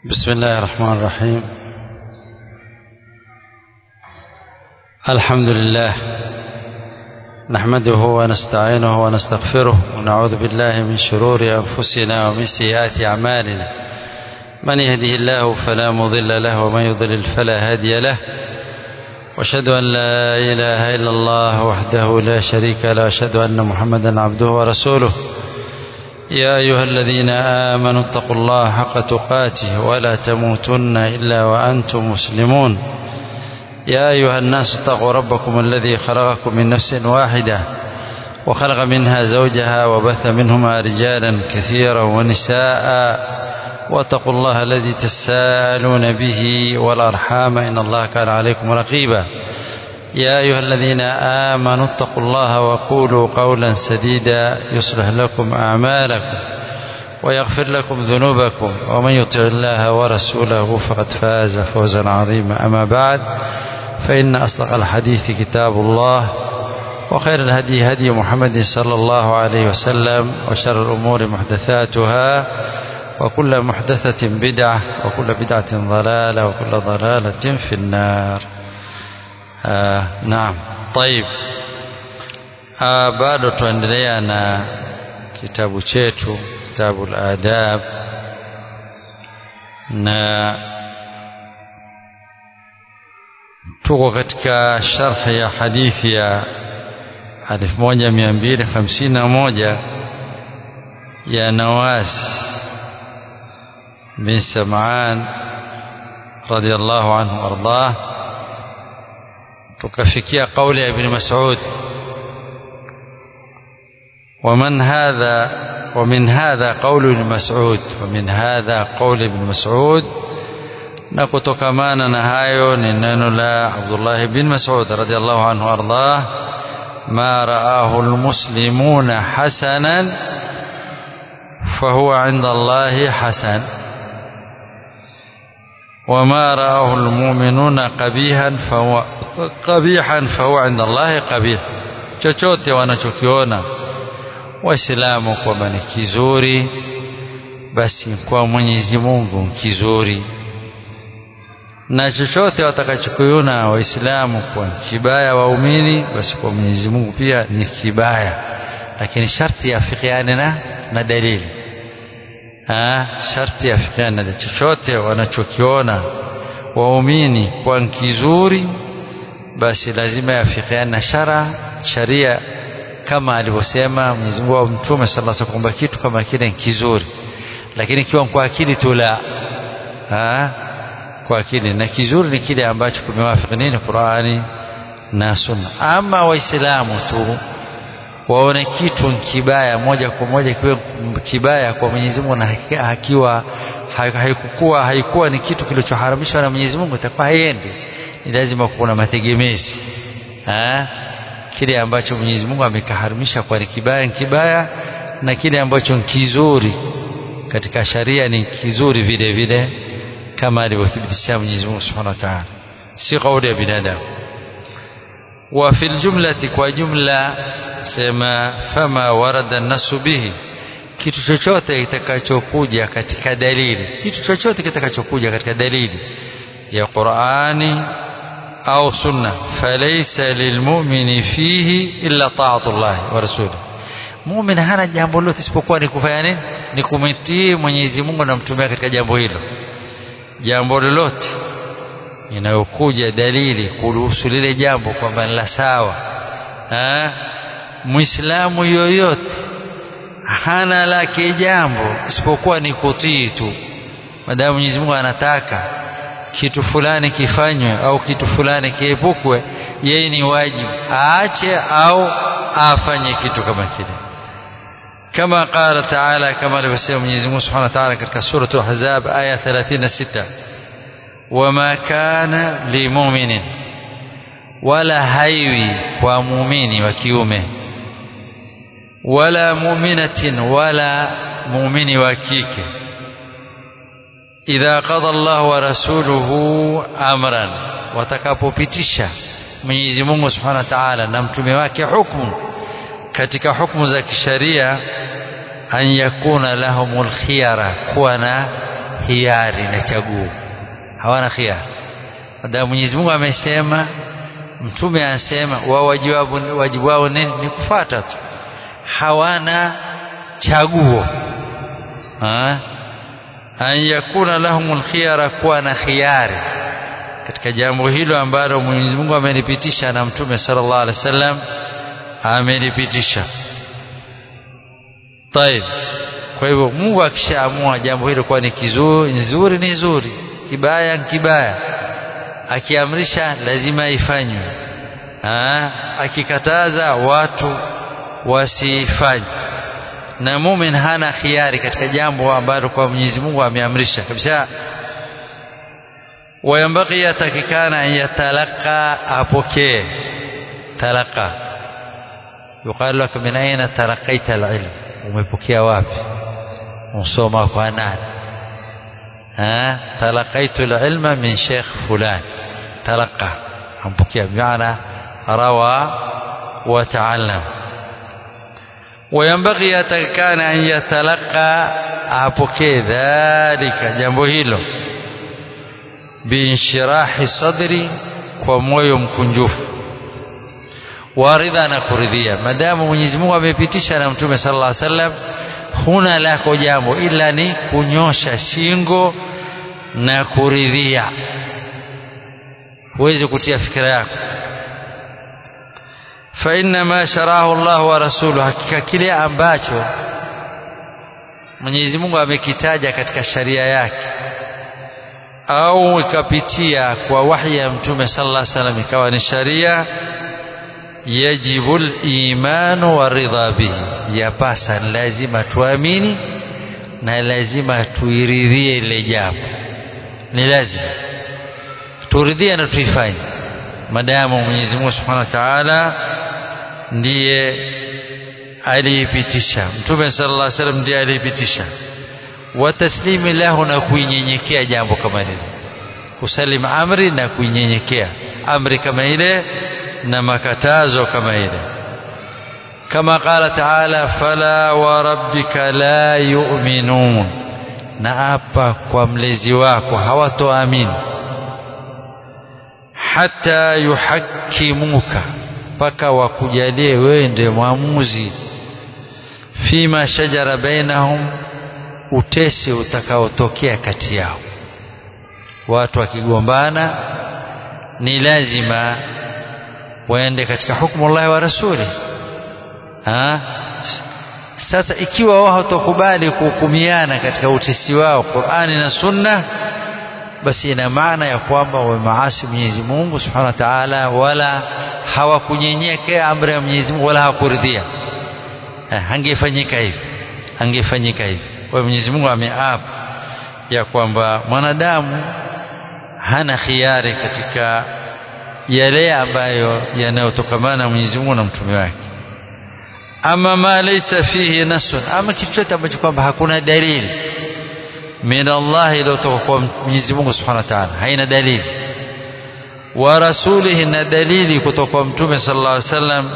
بسم الله الرحمن الرحيم الحمد لله نحمده ونستعينه ونستغفره ونعوذ بالله من شرور أنفسنا ومن سيئات أعمالنا من يهده الله فلا مضل له ومن يضلل فلا هادي له واشهد أن لا إله إلا الله وحده لا شريك له واشهد أن محمدا عبده ورسوله يا أيها الذين آمنوا اتقوا الله حق تقاته ولا تموتن إلا وأنتم مسلمون يا أيها الناس اتقوا ربكم الذي خلقكم من نفس واحدة وخلق منها زوجها وبث منهما رجالا كثيرا ونساء واتقوا الله الذي تساءلون به والأرحام إن الله كان عليكم رقيبا يا أيها الذين آمنوا اتقوا الله وقولوا قولا سديدا يصلح لكم أعمالكم ويغفر لكم ذنوبكم ومن يطع الله ورسوله فقد فاز فوزا عظيما أما بعد فإن أصدق الحديث كتاب الله وخير الهدي هدي محمد صلى الله عليه وسلم وشر الأمور محدثاتها وكل محدثة بدعة وكل بدعة ضلالة وكل ضلالة في النار آه نعم طيب آه bado tuendelea na kitabu chetu kitabu al-adab na tuko katika sharhi ya hadithi ya 1251 ya Nawas bin Sam'an radiyallahu anhu ardah tukafikia kauli ya ibn Mas'ud ومن هذا ومن هذا قول ابن مسعود ومن هذا قول ابن مسعود na kutokamana na hayo ni neno la Abdullah bin Mas'ud radiyallahu anhu ardah ma ra'ahu almuslimuna hasanan fahuwa 'inda Allah hasan وما رآه المؤمنون قبيحا فهو قبيحا فهو عند الله قبيح chochote wanachokiona waislamu kwamba ni kizuri basi kwa Mwenyezi Mungu kizuri na chochote watakachokiona waislamu kwa kibaya waumini basi kwa Mwenyezi Mungu pia ni kibaya lakini sharti yafikiane na na dalili ha, sharti yafikiane na chochote wanachokiona waumini kwa kizuri basi lazima yafikiane na shara sharia kama alivyosema Mwenyezi Mungu au Mtume sallallahu alaihi wasallam kitu kama kile kizuri lakini kiwa kwa akili tu la ha? kwa akili na kizuri ni kile ambacho kumewafiki nini Qur'ani na Sunna ama waislamu tu waone kitu kibaya moja kwa moja kiwe kibaya kwa Mwenyezi Mungu na hakiwa haikuwa haikuwa ni kitu kilichoharamishwa na Mwenyezi Mungu itakuwa haiendi ni lazima kuna mategemezi ha? kile ambacho Mwenyezi Mungu amekaharimisha kwa ni kibaya ni kibaya na kile ambacho ni kizuri katika sharia ni kizuri vile vile kama alivyothibitisha Mwenyezi Mungu Subhanahu wa Ta'ala si kauli ya binadamu wa fil jumlati kwa jumla sema fama warada nasu bihi kitu chochote kitakachokuja katika dalili kitu chochote kitakachokuja katika dalili ya Qur'ani au sunna falaysa lilmu'mini fihi illa ta'atullah wa rasulih mu'min hana jambo lolote isipokuwa ni kufanya nini ni kumtii Mwenyezi Mungu na mtume katika jambo hilo jambo lolote inayokuja dalili kuruhusu lile jambo kwamba ni la sawa muislamu yoyote hana lake jambo isipokuwa ni kutii tu madamu Mwenyezi Mungu anataka kitu fulani kifanywe au kitu fulani kiepukwe yeye ni wajibu aache au afanye kitu kama kile kama qala taala kama alivyosema Mwenyezi Mungu Subhanahu wa Ta'ala katika sura Al-Ahzab aya 36 wama kana limu'minin wala haiwi kwa muumini wa kiume wala mu'minatin wala muumini wa kike idha qada Allah wa rasuluhu amran watakapopitisha Mwenyezi Mungu Subhanahu wa Ta'ala na mtume wake hukumu katika hukumu za kisharia an yakuna lahumul khiyara kuwa na hiari na chaguo hawana khiari baada Mwenyezi Mungu amesema mtume anasema wao wajibu wajibu wao nini ni kufuata tu hawana chaguo ha? an yakuna lahumul khiyara kuwa na khiyari katika jambo hilo ambalo Mwenyezi Mungu amelipitisha na mtume sallallahu alaihi wasallam amelipitisha طيب kwa hivyo Mungu akishaamua jambo hilo kuwa ni kizuri nzuri ni nzuri kibaya ni kibaya akiamrisha lazima ifanywe akikataza watu wasifanye na mumin hana khiari katika jambo ambalo kwa Mwenyezi Mungu ameamrisha kabisa wayambaki yatakikana an yatalaka apokee talaka yuqalu lak min aina talaqaita alilm umepokea wapi usoma kwa nani ها تلقيت العلم من شيخ فلان تلقى أمبكي بمعنى روى وتعلم وينبغي كان أن يتلقى أبكي ذلك جنبه له بانشراح صدري وموyo mkunjufu waridha na kuridhia madamu Mwenyezi Mungu amepitisha na Mtume sallallahu alaihi wasallam huna lako jambo ila ni kunyosha shingo na kuridhia huwezi kutia fikira yako fa inna ma sharahu Allah wa rasuluhu hakika kile ambacho Mwenyezi Mungu amekitaja katika sharia yake au ikapitia kwa wahyi ya Mtume sallallahu alaihi wasallam ikawa ni sharia yajibu al-imanu wa ridha bihi yapasa lazima tuamini na lazima tuiridhie ile jambo ni lazima turidhie na tuifanye madamu Mwenyezi Mungu Subhanahu wa Ta'ala ndiye aliipitisha Mtume sallallahu alaihi wasallam ndiye aliipitisha wa taslimi lahu na kuinyenyekea jambo kama lile kusalim amri na kuinyenyekea amri kama ile na makatazo kama ile kama qala taala fala wa rabbika la yu'minun na hapa kwa mlezi wako hawatoamini hata yuhakimuka mpaka wakujalie wewe ndiye mwamuzi fima shajara bainahum utesi utakaotokea kati yao watu wakigombana ni lazima waende katika hukumu Allah wa rasuli ha? sasa ikiwa wao hawatakubali kuhukumiana katika utesi wao Qur'ani na Sunna basi ina maana ya kwamba wamemaasi Mwenyezi Mungu Subhanahu wa Ta'ala wala hawakunyenyekea amri ya Mwenyezi Mungu wala hawakuridhia hangefanyika hivi hangefanyika hivi kwa Mwenyezi Mungu ameapa ya kwamba mwanadamu hana khiari katika yale ambayo yanayotokamana na Mwenyezi Mungu na mtume wake ama ma laysa fihi nasun ama kitu chote ambacho kwamba hakuna dalili min Allah iliyotoka kwa Mwenyezi Mungu Subhanahu wa Ta'ala haina dalili wa rasulihi na dalili kutoka kwa mtume sallallahu alaihi wasallam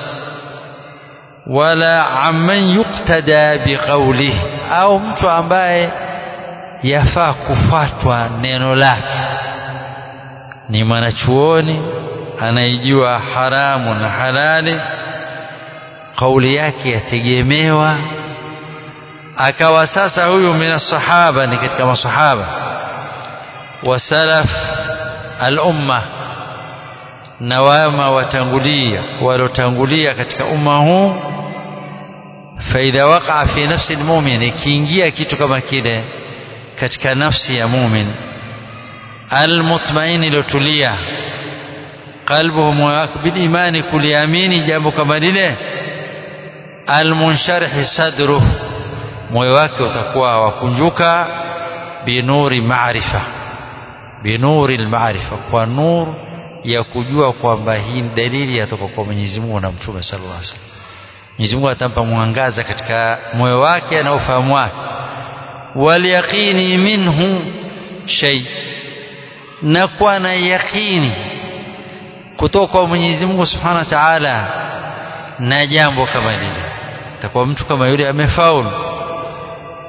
wala amman yuktada biqaulihi au mtu ambaye yafaa kufuatwa neno lake ni mwanachuoni anaijua haramu na halali kauli yake yategemewa akawa sasa huyu mina sahaba ni katika masahaba wa salaf al-umma na wama watangulia walotangulia katika umma huu faidha waqa fi nafsi almu'min ikiingia kitu kama kile katika nafsi ya mu'min almutmain iliyotulia qalbuhu muwaq bil imani kuliamini jambo kama lile almunsharih sadruhu moyo wake utakuwa wakunjuka binuri maarifa binuri almaarifa kwa nur ya kujua kwamba hii ni dalili yatoka kwa Mwenyezi Mungu na Mtume sallallahu alaihi wasallam Mwenyezi Mungu atampa mwangaza katika moyo wake na ufahamu wake waliyaqini minhu shay na kuwa na yaqini kutoka kwa Mwenyezi Mungu Subhanahu wa Ta'ala na jambo kama lile takuwa mtu kama yule amefaulu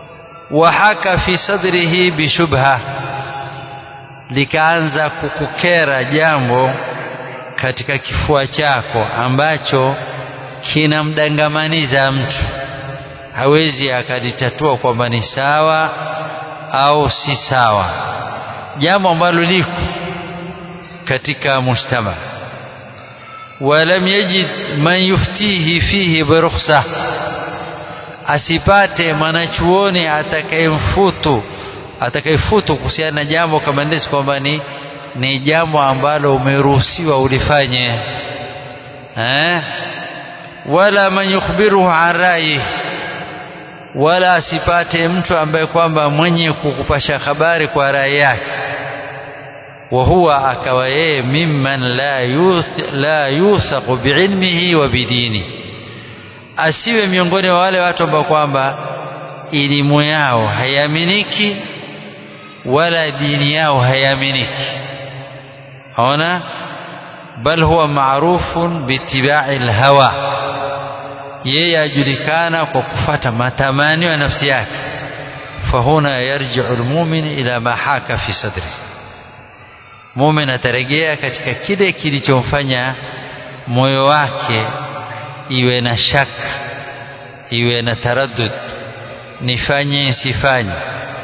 wahaka fi sadrihi bishubha likaanza kukukera jambo katika kifua chako ambacho kinamdangamaniza mtu hawezi akalitatua kwamba ni sawa au si sawa jambo ambalo liko katika mujtama walam yajid man yuftihi fihi birukhsa asipate mwanachuoni atakayemfutu atakayefutu kuhusiana na jambo kama ndisi kwamba ni ni jambo ambalo umeruhusiwa ulifanye eh? wala man yukhbiruhu an ra'yihi wala asipate mtu ambaye kwamba mwenye kukupasha habari kwa rai yake wa huwa akawa yeye mimman la yuth, la yuthaqu biilmihi wa bidini asiwe miongoni wa wale watu ambao kwamba elimu yao haiaminiki wala dini yao haiaminiki ona bal huwa maarufun biitibai lhawa yeye ajulikana kwa kufata matamanio ya nafsi yake fahuna yarjiu lmumin ila ma haka fi sadri mumin atarejea katika kile kilichomfanya moyo wake iwe na shaka iwe na taraddud nifanye sifanye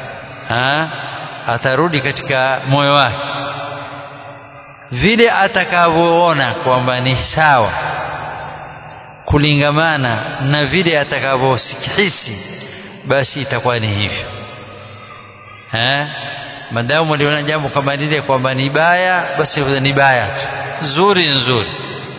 atarudi katika moyo wake vile atakavyoona kwamba ni sawa kulingamana na vile atakavyosihisi basi itakuwa ni hivyo eh madamu aliona jambo kama lile kwamba ni baya basi ni baya tu zuri nzuri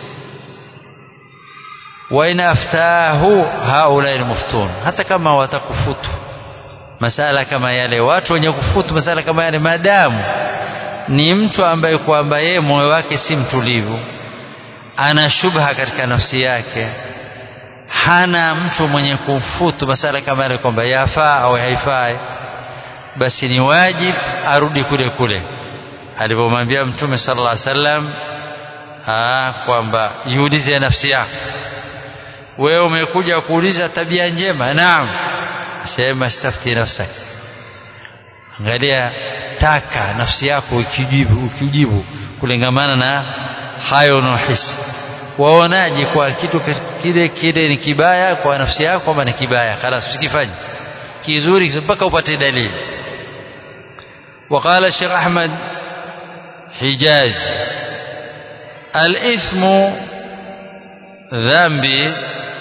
wa in aftahu haula almuftun hata kama watakufutu masala kama yale watu wenye kufutu masala kama yale madamu ni mtu ambaye kwamba yeye moyo wake si mtulivu ana shubha katika nafsi yake hana mtu mwenye kumfutu masala kama yale kwamba yafaa au haifai basi ni wajib arudi kule kule alivyomwambia mtume sallallahu alaihi wasallam kwamba jiulize nafsi yako wewe umekuja kuuliza tabia njema naam sema stafti nafsaka angalia taka nafsi yako ukijibu ukijibu kulingamana na hayo unaohisi waonaje kwa kitu kile kile ni kibaya kwa nafsi yako kwamba ni kibaya خلاص usikifanye kizuri mpaka upate dalili وقال الشيخ أحمد حجاز الإثم ذنبي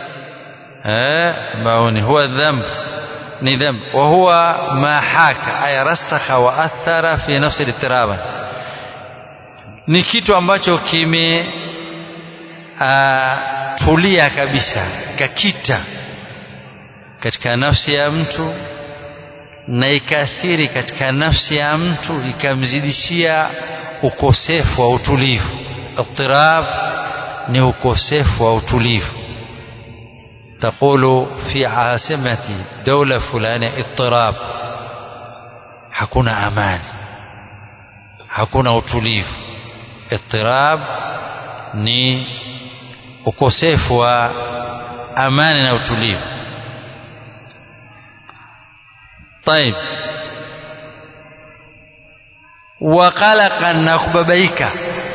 maoni huwa dhamb ni dhamb wa huwa ma haka ay rasakha wa athara fi nafsi al ni kitu ambacho kime tulia kabisa kakita katika nafsi ya mtu na ikaathiri katika nafsi ya mtu ikamzidishia ukosefu wa utulivu ittirab ni ukosefu wa utulivu تقول في عاصمة دولة فلانية اضطراب hakuna amani hakuna utulivu ittirab ni ukosefu wa amani na utulivu طيب وقلقا na kubabaika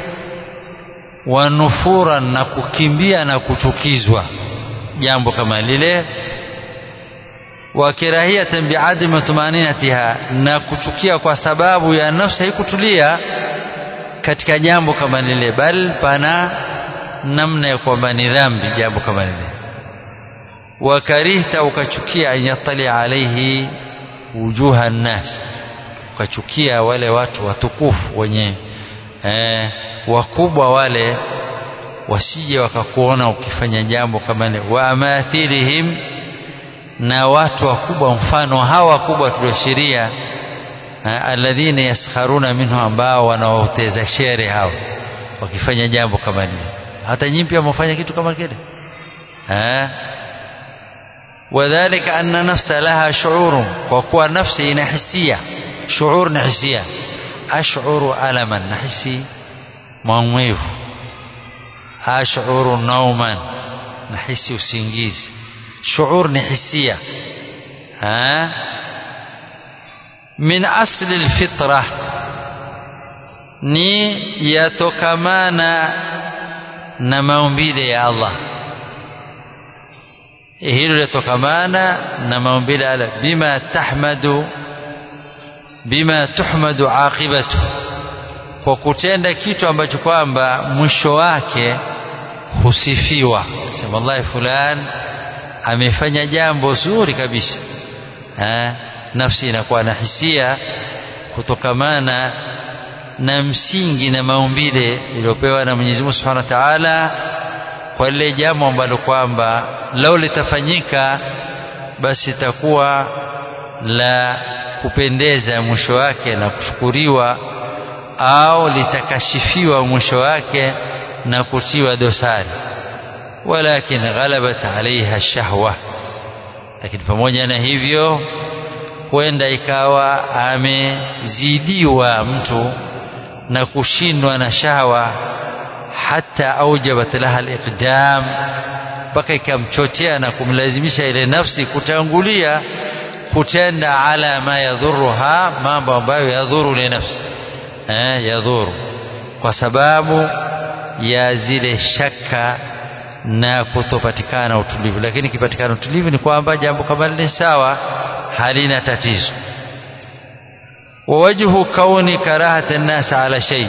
wanufura na kukimbia na kuchukizwa jambo kama lile wa kirahiyatan biadami tumaninatiha na kuchukia kwa sababu ya nafsi haikutulia katika jambo kama lile bal pana namna ya kwamba ni dhambi jambo kama lile wa karihta ukachukia an yatali alaihi wujuha nnas ukachukia wale watu watukufu wenye eh, wakubwa wale wasije wakakuona ukifanya jambo kama ile wa amathilihim na watu wakubwa mfano hawa wakubwa tulioshiria alladhina yaskharuna minhu ambao wanawauteza shere hao wakifanya jambo kama lile hata nyinyi pia mfanya kitu kama kile eh وذلك أن نفس لها شعور وقوى نفسي نحسية شعور نحسية أشعر ألما نحسي maumivu ashuru nauman nahisi usingizi shuur ni hisia min asli lfitra ni yatokamana na maumbile ya Allah hilo latokamana na maumbile ya Allah bima tahmadu bima tuhmadu aqibatu kwa kutenda kitu ambacho kwamba mwisho wake husifiwa sema wallahi fulan amefanya jambo zuri kabisa ha? nafsi inakuwa na hisia kutokamana na msingi na maumbile iliyopewa na Mwenyezi Mungu Subhanahu wa Ta'ala kwa lile jambo ambalo kwamba lao litafanyika basi itakuwa la kupendeza mwisho wake na kushukuriwa au litakashifiwa mwisho wake na kutiwa dosari walakin ghalabat alaiha shahwa lakini pamoja na hivyo huenda ikawa amezidiwa mtu na kushindwa na shahwa hata aujabat laha aliqdam mpaka ikamchochea na kumlazimisha ile nafsi kutangulia kutenda ala ma yadhuruha mambo ambayo yadhuru ile nafsi eh, yadhuru kwa sababu ya zile shaka na kutopatikana utulivu lakini kipatikana utulivu ni kwamba jambo kama lile sawa halina tatizo wawajhu kauni karahati nnas ala shay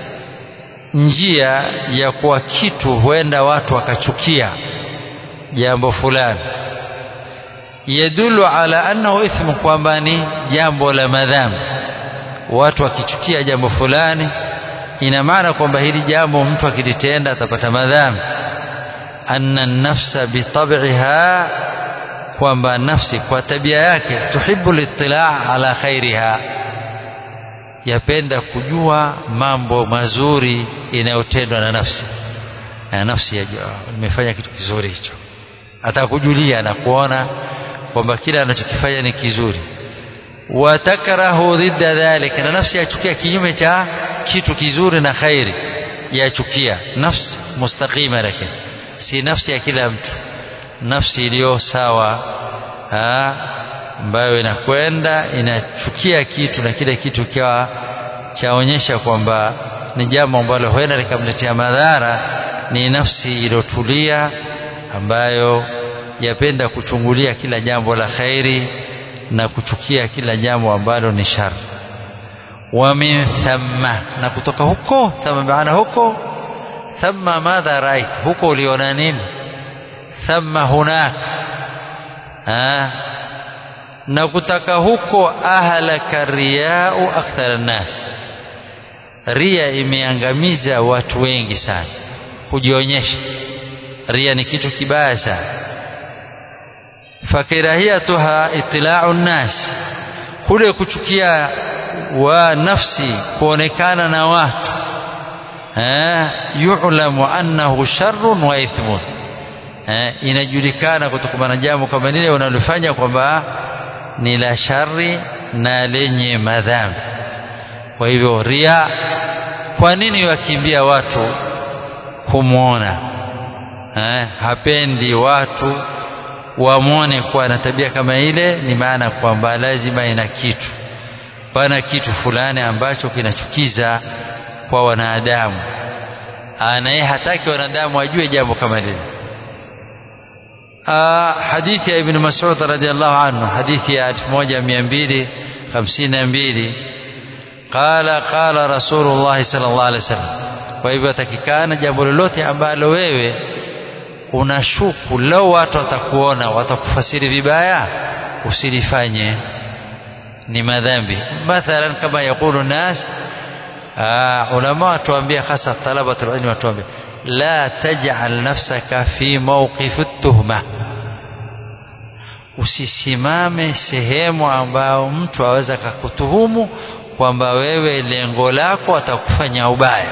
njia ya kuwa kitu huenda watu wakachukia jambo fulani yadulu ala annahu ithmu kwamba ni jambo la madhambi watu wakichukia jambo fulani ina maana kwamba hili jambo mtu akilitenda atapata madhambi anna nafsa bitabiha kwamba nafsi kwa tabia yake tuhibu litilaa ala khairiha yapenda kujua mambo mazuri inayotendwa na nafsi na nafsi yajua nimefanya kitu kizuri hicho atakujulia na kuona kwamba kile anachokifanya ni kizuri watakrahu dhidda dhalika na nafsi yachukia kinyume cha kitu kizuri na khairi yachukia nafsi mustaqima lakini si nafsi ya kila mtu nafsi iliyo sawa ambayo inakwenda inachukia kitu na kile kitu kiwa chaonyesha kwamba ni jambo ambalo huenda likamletea madhara ni nafsi iliyotulia ambayo yapenda kuchungulia kila jambo la khairi na kuchukia kila jambo ambalo ni shari wa min thamma na kutoka huko thamma maana huko thamma madha rait huko uliona nini thamma hunak ha? na kutaka huko ahlaka riyau akthara nnas ria imeangamiza watu wengi sana kujionyesha ria ni kitu kibaya sana fakirahiyatuha itilau nnas kule kuchukia wa nafsi kuonekana na watu yulamu annahu sharrun wa ithmun inajulikana kutokana na jambo kama lile unalofanya kwamba ni la shari na lenye madhambi kwa hivyo ria kwa nini wakimbia watu kumwona hapendi watu wamwone kuwa na tabia kama ile ni maana kwamba lazima ina kitu pana kitu fulani ambacho kinachukiza kwa wanadamu naye hataki wanadamu wajue jambo kama lile hadithi ya ibn Mas'ud radhiallahu anhu hadithi ya 1252 qala qala rasulullah sallallahu alaihi wasallam kwa hivyo atakikana jambo lolote ambalo wewe unashuku lau watu watakuona watakufasiri vibaya usilifanye ni madhambi mathalan kama yakulu nas ulama watuambia hasa talabatul ilmi watuambia la taj'al nafsaka fi mawqifi tuhma usisimame sehemu ambao mtu aweza kakutuhumu kwamba wewe lengo lako atakufanya ubaya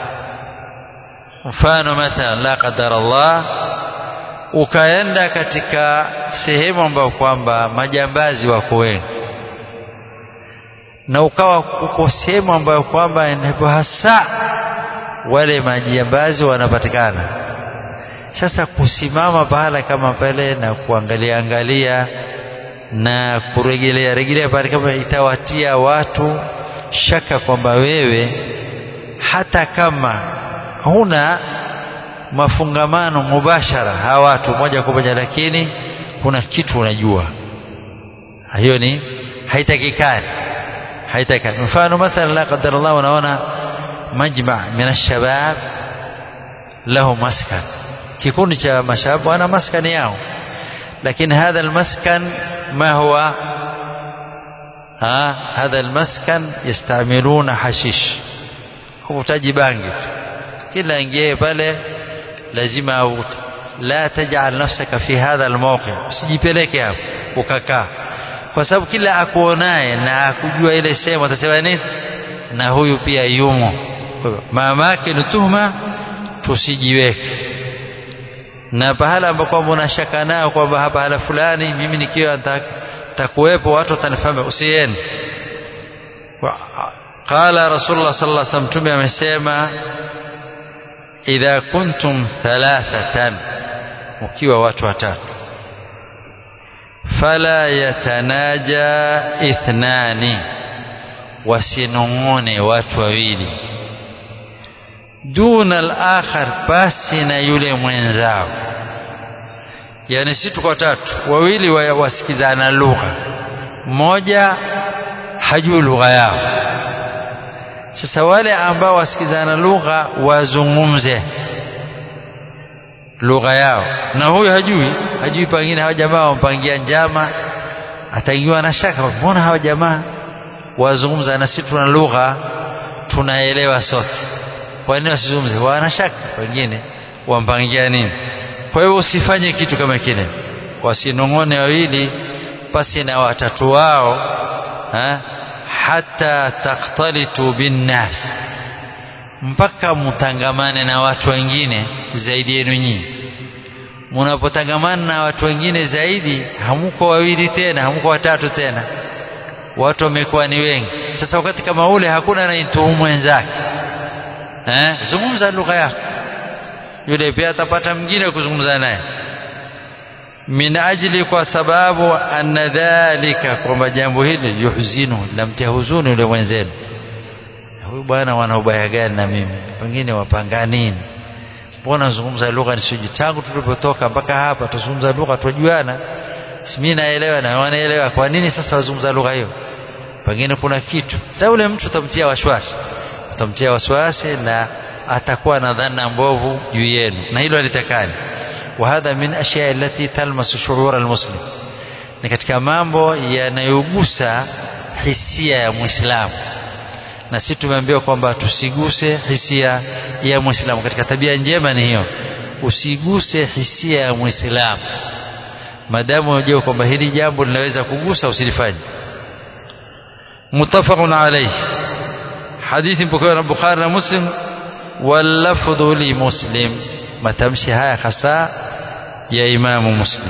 mfano mathalan la qadar Allah ukaenda katika sehemu ambayo kwamba majambazi wako wengi na ukawa uko sehemu ambayo kwamba ndipo hasa wale majambazi wanapatikana sasa kusimama pahala kama pale na kuangalia angalia na kurejelea rejelea pale kama itawatia watu shaka kwamba wewe hata kama huna mafungamano mubashara hawa watu moja kwa moja lakini kuna kitu unajua hiyo ni haitakikani haitakikani mfano mathalan la qadar Allah unaona majma min alshabab lahu maskan kikundi cha mashababu wana maskani yao lakini hadha almaskan ma huwa ha hadha almaskan yastamiluna hashish huvutaji bangi kila ingie pale lazima avute la tajal nafsaka fi hadha almawqi usijipeleke hapo ukakaa kwa sababu kila akuonaye na akujua ile sehemu atasema nini na huyu pia yumo mama yake ni tuhuma tusijiweke na pahala ambapo kwamba unashaka nao kwamba hapa hala fulani mimi nikiwa takuwepo watu watanifahamu usiende qala rasulullah sallallahu alaihi wasallam tume amesema idha kuntum thalathatan ukiwa watu watatu fala yatanaja ithnani wasinong'one watu wawili duna al-akhar basi na yule mwenzao yani si tuko tatu wawili wasikizana lugha mmoja hajui lugha yao sasa wale ambao wasikizana lugha wazungumze lugha yao na huyu hajui hajui pengine hawa jamaa wampangia njama ataingiwa na shaka mbona hawa jamaa wazungumza na sisi tuna lugha tunaelewa sote kwa nini wasizungumze wana shaka wengine wampangia nini kwa hiyo usifanye kitu kama kile wasinong'one wawili pasi na watatu wao ha? hata takhtalitu binnas mpaka mtangamane na watu wengine zaidi yenu nyinyi mnapotangamana na watu wengine zaidi hamuko wawili tena hamuko watatu tena watu wamekuwa ni wengi sasa wakati kama ule hakuna anayetuhumu wenzake eh zungumza lugha yako yule pia atapata mwingine kuzungumza naye min ajli kwa sababu anna dhalika kwamba jambo hili yuhzinu lamtia huzuni yule mwenzenu huyu bwana wana ubaya gani na mimi pengine wapanga nini mbona zungumza lugha nisiji tangu tulipotoka mpaka hapa tuzungumza lugha tujuana mimi naelewa na wanaelewa kwa nini sasa wazungumza lugha hiyo pengine kuna kitu sasa yule mtu utamtia wasiwasi utamtia wasiwasi na atakuwa na dhana mbovu juu yenu na hilo alitakani وهذا من أشياء التي تلمس شعور المسلم ni katika mambo yanayogusa hisia ya muislamu na sisi tumeambiwa kwamba tusiguse hisia ya muislamu katika tabia njema ni hiyo usiguse hisia ya muislamu maadamu unajua kwamba hili jambo linaweza kugusa usilifanye muttafaqun alayhi hadithi mpokewa na Bukhari na Muslim wallafdhu li Muslim matamshi haya hasa ya Imamu Muslim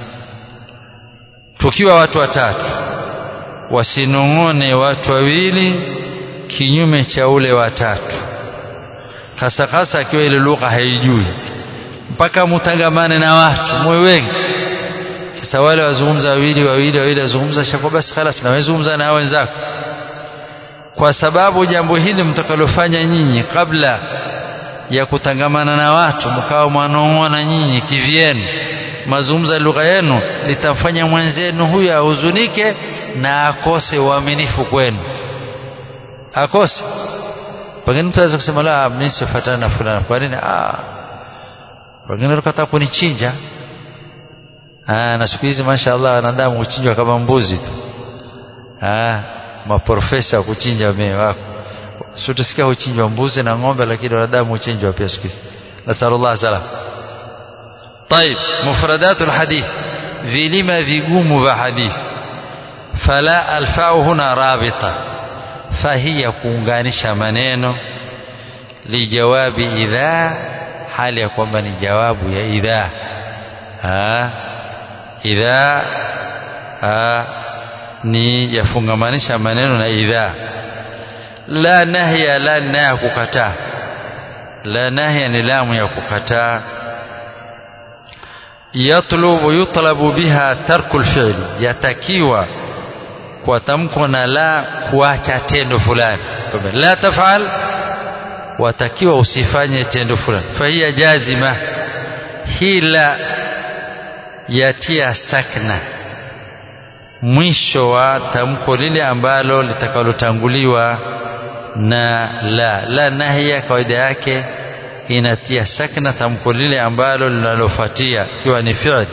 tukiwa watu watatu wasinong'one watu wawili kinyume cha ule watatu hasa hasa akiwa ile lugha haijui mpaka mutangamane na watu mwe wengi sasa wale wazungumza wawili wawili wawili wazungumza shako basi خلاص na wazungumza na wenzako kwa sababu jambo hili mtakalofanya nyinyi kabla ya kutangamana na watu mkawa mwanong'ona nyinyi kivyenu mazungumza lugha yenu litamfanya mwenzenu huyu ahuzunike na akose uaminifu kwenu akose pengine mtu aweza kusema la mimi sifuatana na fulani kwa nini ah pengine ukataka kunichinja ah na siku hizi mashaallah wanadamu huchinjwa kama mbuzi tu ah maprofesa kuchinja wame wako sio tusikia huchinjwa mbuzi na ng'ombe lakini wanadamu huchinjwa pia siku hizi nasallallahu salam طيب مفردات الحديث vilima vigumu vya hadithi fala alfau huna rabita fahiya kuunganisha maneno lijawabi idha hali ya kwamba ni jawabu ya idha ha idha ha ni yafungamanisha maneno na idha la nahya la na kukataa la nahya ni lamu ya kukataa yatlubu yutlabu biha tarku lfili yatakiwa kwa tamko na la kuacha tendo fulani la tafal watakiwa usifanye tendo fulani fahiya jazima hii la yatia sakna mwisho wa tamko lile ambalo litakalotanguliwa na la la nahia kawaida yake inatia sakna tamko lile ambalo linalofuatia ikiwa ni fi'l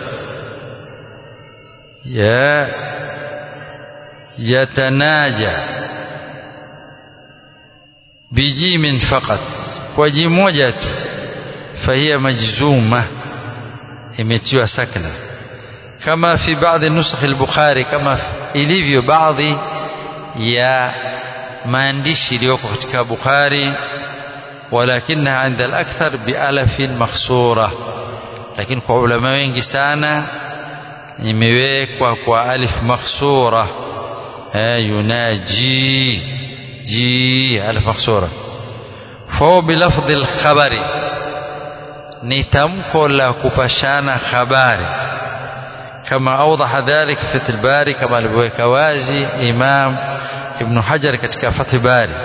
ya yatanaja bijimin faqat kwa ji moja tu fahiya majzuma imetiwa sakna kama fi baadhi nusakh al-Bukhari kama ilivyo baadhi ya maandishi iliyoko katika Bukhari ولكنها عند الأكثر بألف مخصورة لكن kwa ulama wengi sana imewekwa kwa alif makhsura eh yunaji ji alif makhsura فهو بلفظ الخبر ni tamko la kupashana habari kama awdaha dhalik fi Fath al-Bari kama alivyoweka wazi Imam Ibn Hajar katika Fath al-Bari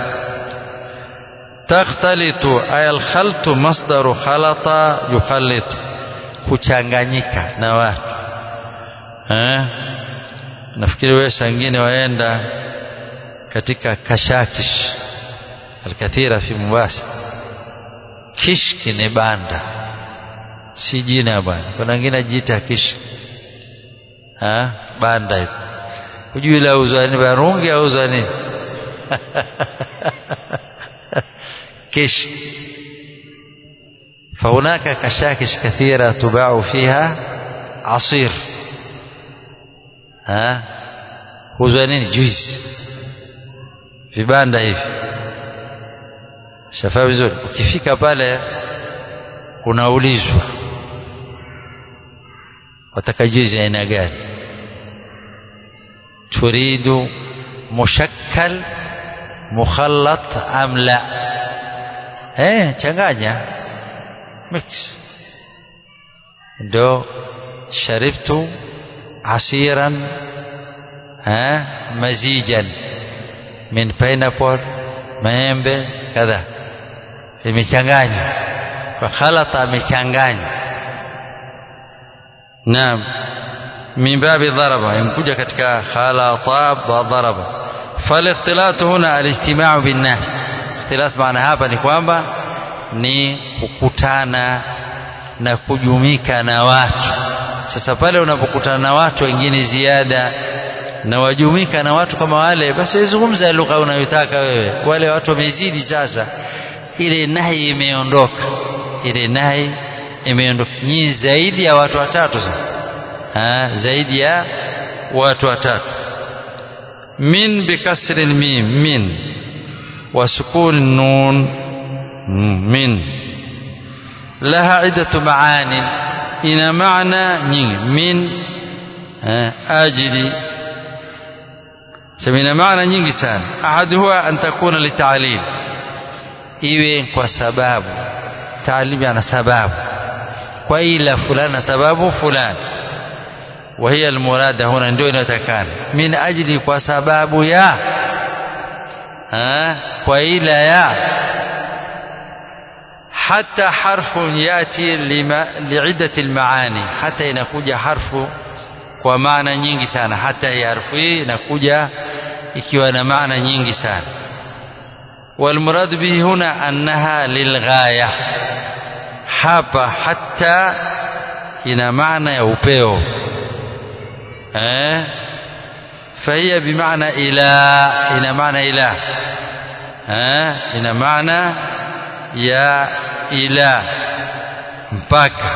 takhtalitu ay al-khaltu masdaru khalata yukhallitu kuchanganyika na watu eh nafikiri wewe sangine waenda katika kashakish alkathira fi Mombasa kishki ni banda si jina bwana kuna wengine ajiita kishki ha banda hivi hujui la uza ni barungi au uza nini kishki فهناك كشاكش كثيرة تباع فيها عصير ها huuzwa nini juice vibanda hivi shafaa vizuri ukifika pale unaulizwa wataka juice aina gani turidu mushakkal mukhallat am la eh changanya mix ndo sharibtu asiran ha mazijan min pineapple maembe kadha imechanganywa kwa khalata amechanganya naam min babi dharaba imkuja katika khalata wa dharaba فالاختلاط هنا الاجتماع بالناس اختلاط maana hapa ni kwamba ni kukutana na kujumika na watu sasa pale unapokutana na watu wengine ziada na wajumika na watu kama wale basi zungumza lugha unayotaka wewe wale watu wamezidi sasa ile nahi imeondoka ile nahi imeondoka ni zaidi ya watu watatu sasa ha, zaidi ya watu watatu min bikasri mim min wa sukun nun min laha iddatu maanin ina maana nyingi min ajili سمينا معنى nyingi sana ahaduha an takuna litalil iwe kwa sababu taalim ana sababu kwa ila fulana sababu fulani وهي المراد هنا ndio inatakana min ajli kwa sababu ya ha kwa ila ya hata harfu yati liiddati almaani hata inakuja harfu kwa maana nyingi sana hata hii harfu hii inakuja ikiwa na maana nyingi sana والمراد به هنا أنها للغاية hapa hata ina maana ya upeo eh فهي بمعنى إلى ina maana ila eh ina maana ya ila mpaka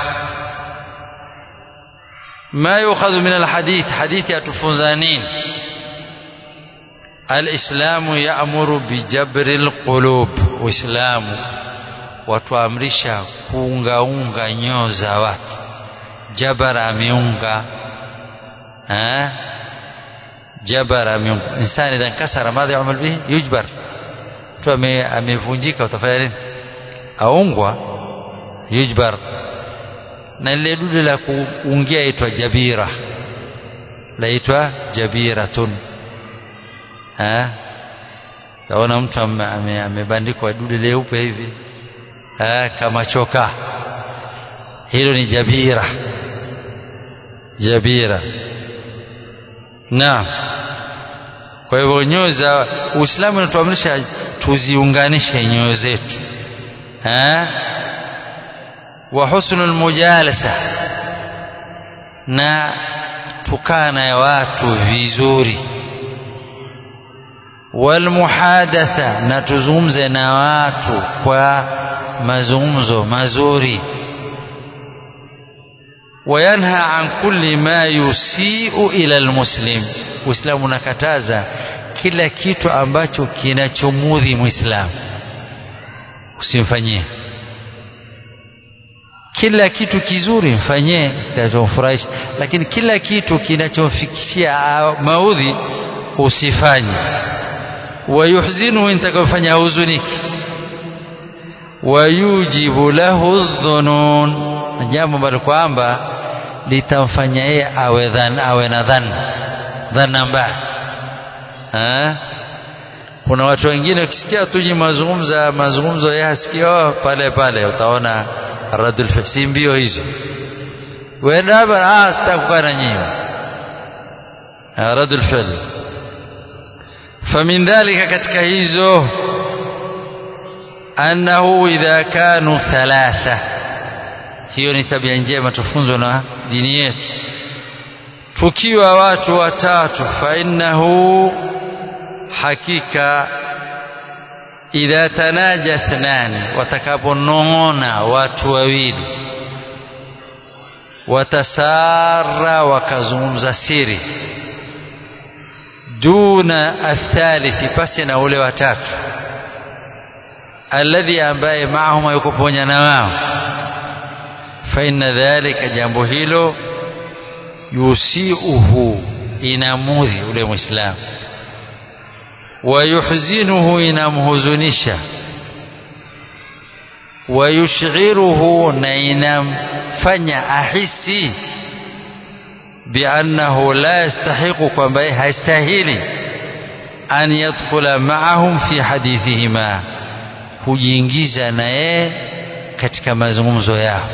ما يؤخذ من الحديث حديث يتفنزانين الإسلام يأمر بجبر القلوب وإسلام watuamrisha kuungaunga nyoo za watu jabara ameunga eh jabara ameunga insani idha nkasara madha yamal bihi yujbar mtu amevunjika utafanya nini aungwa yujbar na lile dude la kuungia itwa jabira laitwa jabiratun eh taona mtu amebandikwa ame, ame dude leupe hivi eh kama choka hilo ni jabira jabira naam kwa hivyo nyoyo za Uislamu unatuamrisha tuziunganishe nyoyo zetu eh wa husnul mujalasa na tukaa na watu vizuri walmuhadatha na tuzungumze na watu kwa mazungumzo mazuri وينهى عن كل ما يسيء إلى المسلم Uislamu unakataza kila kitu ambacho kinachomudhi Muislamu usimfanyie kila kitu kizuri mfanyie kitachomfurahisha lakini kila kitu kinachomfikishia maudhi usifanye wayuhzinuhu intakofanya huzuniki wayujibu lahu dhunun jambo ambalo kwamba litamfanya yeye awe dhan awe na dhanna dhanna mbaya kuna watu wengine ukisikia tuji mazungumza mazungumzo yeye asikia oh, pale pale utaona radul si mbio hizo wenda hapa ah sitakukaa na nyinyi radul fil famin dhalika katika hizo annahu idha kanu thalatha hiyo ni tabia njema tufunzwa na dini yetu tukiwa watu watatu fa innahu hakika idha tanaja thnani watakaponong'ona watu wawili watasara wakazungumza siri duna athalithi pasi na ule watatu alladhi ambaye maahum yuko pamoja na wao fa inna dhalika jambo hilo yusiuhu inamudhi ule muislamu wayuhzinuhu inamhuzunisha wayushghiruhu na inamfanya ahisi biannahu la yastahiqu kwamba yeye hastahili an yadkhula maahum fi hadithihima kujiingiza na yeye katika mazungumzo yao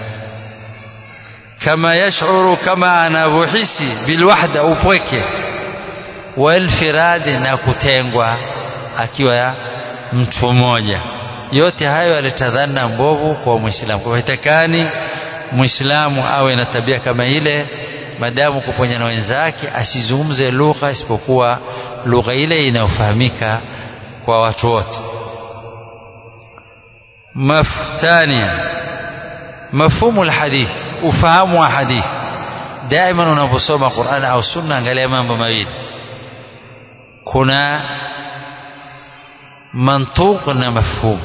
kama yashuru kama anavyohisi bilwahda upweke walfiradi na kutengwa akiwa mtu mmoja yote hayo yalitadhana mbovu kwa mwislamu kwa hitakani mwislamu awe na tabia kama ile madamu kuponya na wenzake asizungumze lugha isipokuwa lugha ile inayofahamika kwa watu wote maftania mafhumu alhadith ufahamu wa hadith daima unaposoma Qur'an au sunna angalia mambo mawili kuna mantuq na mafhum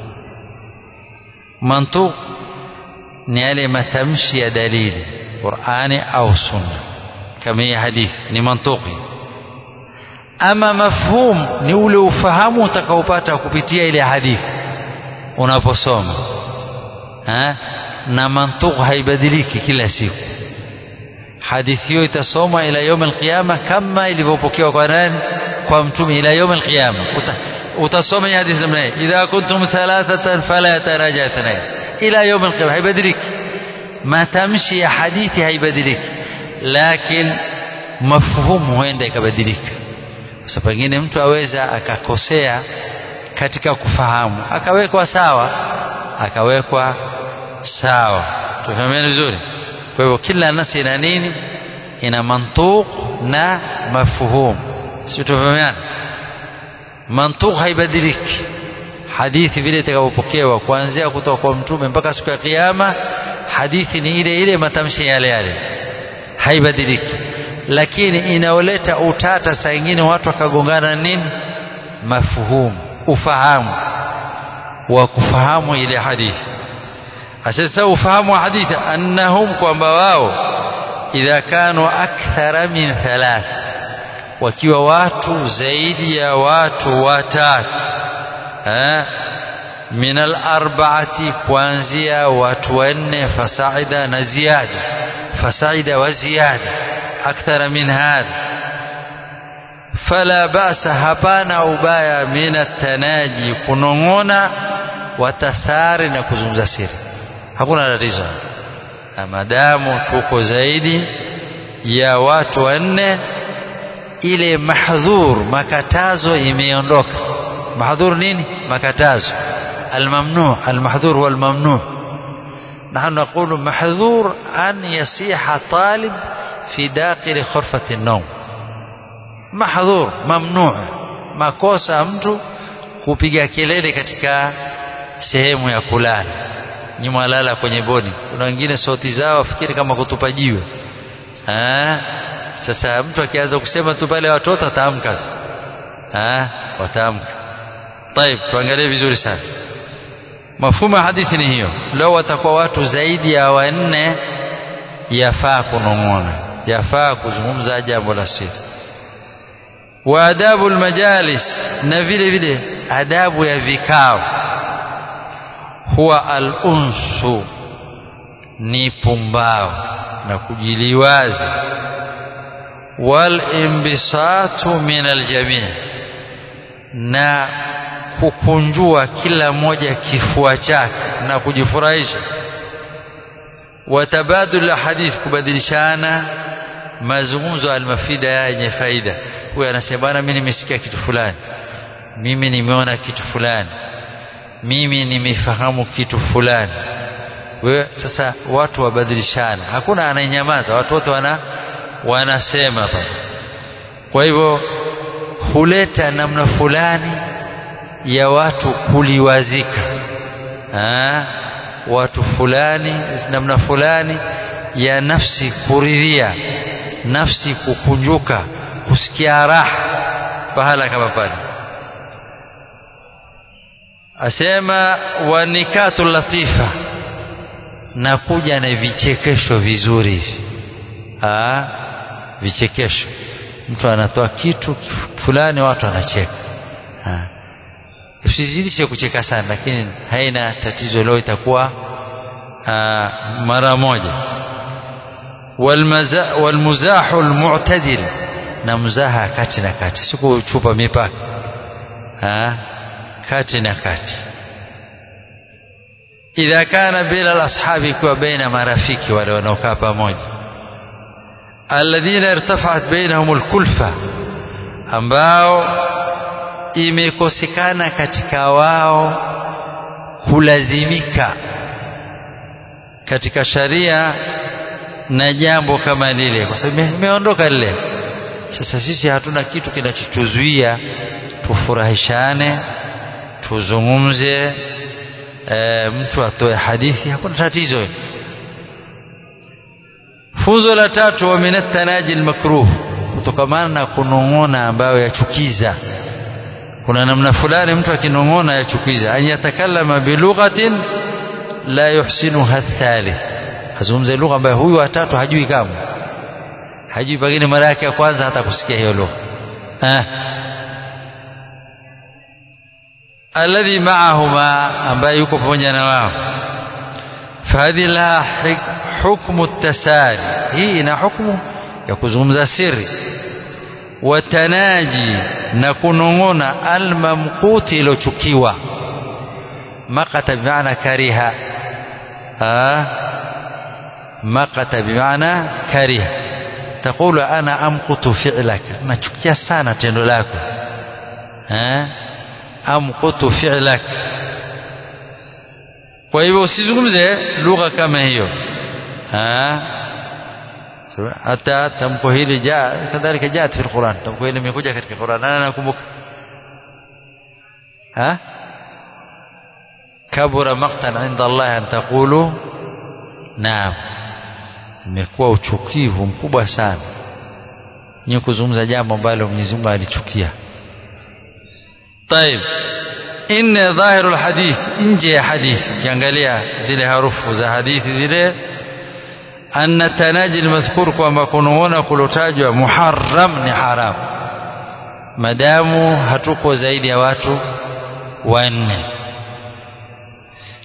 mantuq ni yale matamshi ya dalili Qur'ani au sunna kama hii hadith ni mantuqi ama mafhum ni ule ufahamu utakaopata kupitia ile hadithi unaposoma ha? na mantuq haibadiliki kila siku hadithi hiyo itasoma ila يوم القيامه kama ilivyopokewa kwa nani kwa mtume ila يوم القيامه utasoma hadithi namna hii idha kuntum thalathatan fala taraja ithnain ila يوم القيامه haibadiliki matamshi ya hadithi haibadiliki lakini mafhumu huenda ikabadilika sasa pengine mtu aweza akakosea katika kufahamu akawekwa sawa akawekwa sawa tufahamiane vizuri kwa hivyo kila nasi ina nini ina mantuq na mafhum sio tufahamiane mantuq haibadiliki hadithi vile itakapopokewa kuanzia kutoka kwa mtume mpaka siku ya kiyama hadithi ni ile ile matamshi yale yale haibadiliki lakini inaoleta utata saa ingine watu wakagongana nini mafhumu ufahamu wa kufahamu ile hadithi sasa ufahamu wa hadithi annahum kwamba wao idha kanu akthara min thalath wakiwa watu zaidi ya watu watatu min alarba'ati kuanzia watu wanne fasaida na ziada fasaida wa ziada akthara min hadha fala basa hapana ubaya min atanaji kunong'ona watasari na kuzungumza siri hakuna tatizo na madamu tuko zaidi ya watu wanne ile mahdhur makatazo imeondoka mahdhur nini makatazo الممنوع المحظور هو الممنوع نحن نقول محظور أن يصيح طالب في داخل خرفة النوم محظور ممنوع makosa mtu kupiga kelele katika sehemu ya kulala nyuma walala kwenye bodi kuna wengine sauti zao wafikiri kama kutupa jiwe sasa mtu akianza kusema tu pale watoto ataamka wataamka طيب tuangalie vizuri sana mafumo ya hadithi ni hiyo leo watakuwa watu zaidi ya wanne yafaa kunong'ona yafaa kuzungumza jambo la siri wa adabu almajalis na vile vile adabu ya vikao huwa al-unsu ni pumbao na kujiliwazi wal imbisatu min aljamii na kukunjua kila mmoja kifua chake na kujifurahisha watabadul hadith kubadilishana mazungumzo almafida yenye faida huyu anasema bwana mimi nimesikia kitu fulani mimi nimeona kitu fulani mimi nimefahamu kitu fulani wewe sasa watu wabadilishana hakuna anayenyamaza watu wote wana wanasema pale kwa hivyo huleta namna fulani ya watu kuliwazika ha? watu fulani namna fulani ya nafsi kuridhia nafsi kukunjuka kusikia raha pahala kama pale asema wanikatu latifa na kuja na vichekesho vizuri hivi vichekesho mtu anatoa kitu fulani watu wanacheka usizidishe kucheka sana lakini haina tatizo leo itakuwa mara moja walmuzahu almu'tadil na mzaha kati na kati sikuchupa mipaka kati na kati idha kana bila alashabi kuwa baina marafiki wale wanaokaa pamoja alladhina irtafa'at bainahum alkulfa ambao imekosekana katika wao kulazimika katika sharia na jambo kama lile kwa sababu imeondoka lile sasa sisi hatuna kitu kinachotuzuia tufurahishane tuzungumze e, mtu atoe hadithi hakuna tatizo funzo la tatu wa minat tanaji almakruh kutokamana na kunong'ona ambayo yachukiza kuna namna fulani mtu akinong'ona yachukiza an yatakallama bilughatin la yuhsinuha thalith azungumze lugha ambayo huyu watatu hajui kama hajui pengine mara yake ya kwanza hata kusikia hiyo lugha eh alladhi ma'ahuma ambaye yuko pamoja na wao fahadhi la hukmu tasari hii ina hukmu ya kuzungumza siri watanaji na kunong'ona almamquti ilochukiwa maqata bimaana kariha maqata bimaana kariha taqulu ana amqutu fi'laka nachukia sana tendo lako amqutu fi'lak kwa hivyo usizungumze lugha kama hiyo hata tamko hili jaa kadhalika jaat fi alquran tamko hili limekuja katika Qur'an ana nakumbuka ha kabura maqtan inda Allah an taqulu naam imekuwa uchukivu mkubwa sana ni kuzungumza jambo ambalo Mwenyezi Mungu alichukia طيب إن ظاهر الحديث nje ya hadithi kiangalia zile harufu za hadithi zile anna tanaji almadhkur kwamba kunaona kulotajwa muharram ni haram madamu hatuko zaidi ya watu wanne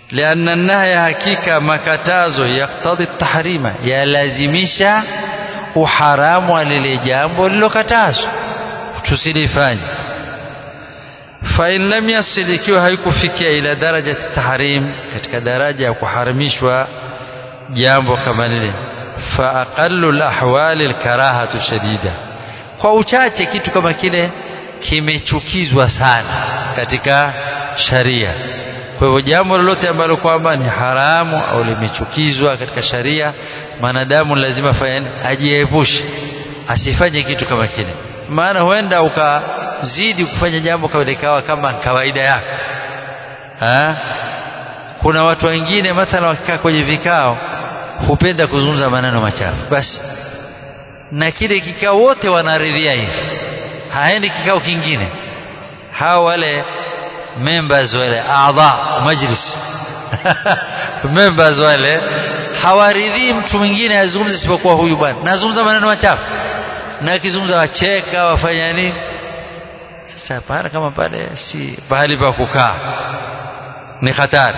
لأن النهي hakika makatazo yaktadhi tahrima yalazimisha uharamu wa lile jambo lilokatazwa tusilifanye fain lam yasil ikiwa haikufikia ila daraja tahrim katika daraja ya kuharamishwa jambo kama lile fa aqallu lahwali alkarahatu shadida kwa uchache kitu kama kile kimechukizwa sana katika sharia kwa hivyo jambo lolote ambalo kwamba ni haramu au limechukizwa katika sharia mwanadamu lazima fanye ajiepushe asifanye kitu kama kile maana huenda ukazidi kufanya jambo kama likawa kama kawaida yako ha? kuna watu wengine mathala wakikaa kwenye vikao hupenda kuzungumza maneno machafu basi na kile kikao wote wanaridhia hivi haendi kikao kingine hawa wale members wale adha majlis members wale hawaridhii mtu mwingine azungumze isipokuwa huyu bwana nazungumza maneno machafu na akizungumza wacheka wafanya nini sasa pahala kama pale si pahali pa kukaa ni hatari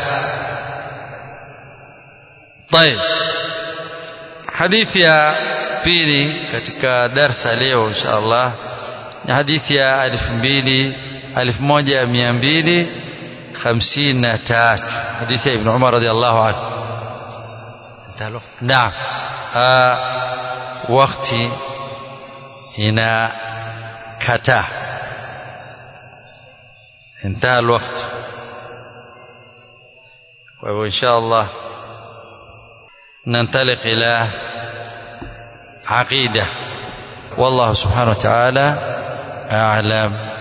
طيب hadithi ya pili katika darsa leo insha Allah ni hadithi ya elfu mbili elfu moja mia mbili hamsini na tatu hadithi ya Ibn Umar radhiallahu anhu naam wakati inakataa انتهى الوقت وإن شاء الله ننطلق إلى عقيدة والله سبحانه وتعالى أعلم